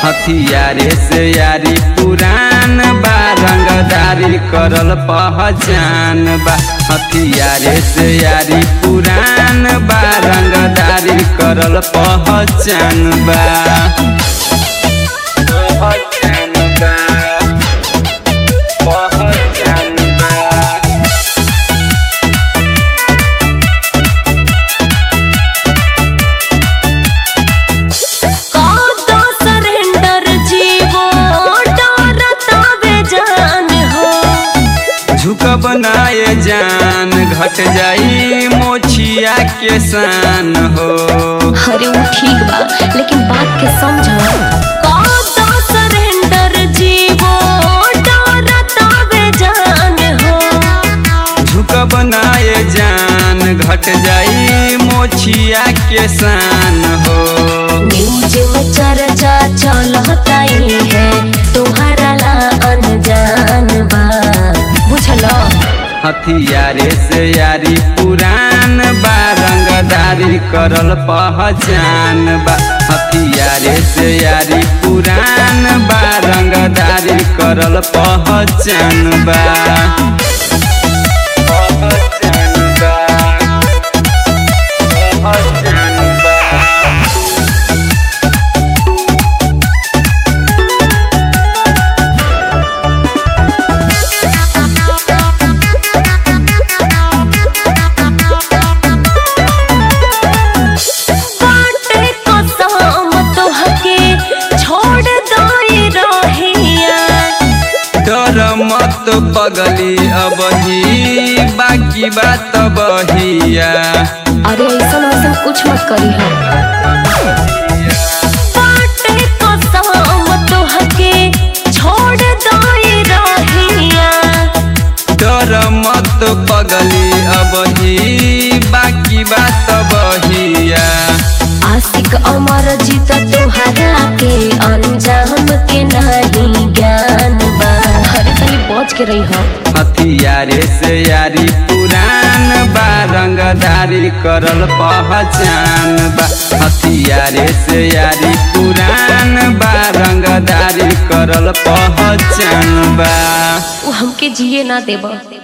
हथियारे से यारी पुरान बा रंगदारी करल पहचान बा हथियारे से यारी पुरान बा रंगदारी करल पहचान बा पहचान बा पहचान बा कादा सरेंडर जीवो डरता बेजान हो झुकब नाये जान घट जाई मोछिया के शान हो अरे वो ठीक बा लेकिन बात के समझ कादा सरेंडर जीवो डरता बेजान हो झुकब नाये जान घट जाई मोछिया के शान हो न्यूज में चर्चा चलता ही है तुम्हारा ला अनजान बा बुझलो हथियारे से यारी पुरान बा रंगदारी करल पहचान बा हथियारे से यारी पुरान बा रंगदारी करल पहचान बा पहचान बा पहचान बा काटे कसम तोहके छोड़ दोई रहिया डर मत पगली अब ही बाकी बात बहिया अरे ऐसा वैसा कुछ मत करी हम काटे कसम तोहके छोड़ दोई रहिया डर मत पगली अब ही बाकी बात बहिया आशिक अमर जीत तोहरा के अंजाम के नहीं ज्ञान बा अरे तनी बच के रही हो हथियारे से यारी पुरान बा रंगदारी करल पहचान बा हथियारे से यारी पुरान बा रंगदारी करल पहचान बा वो हमके जिए ना देबा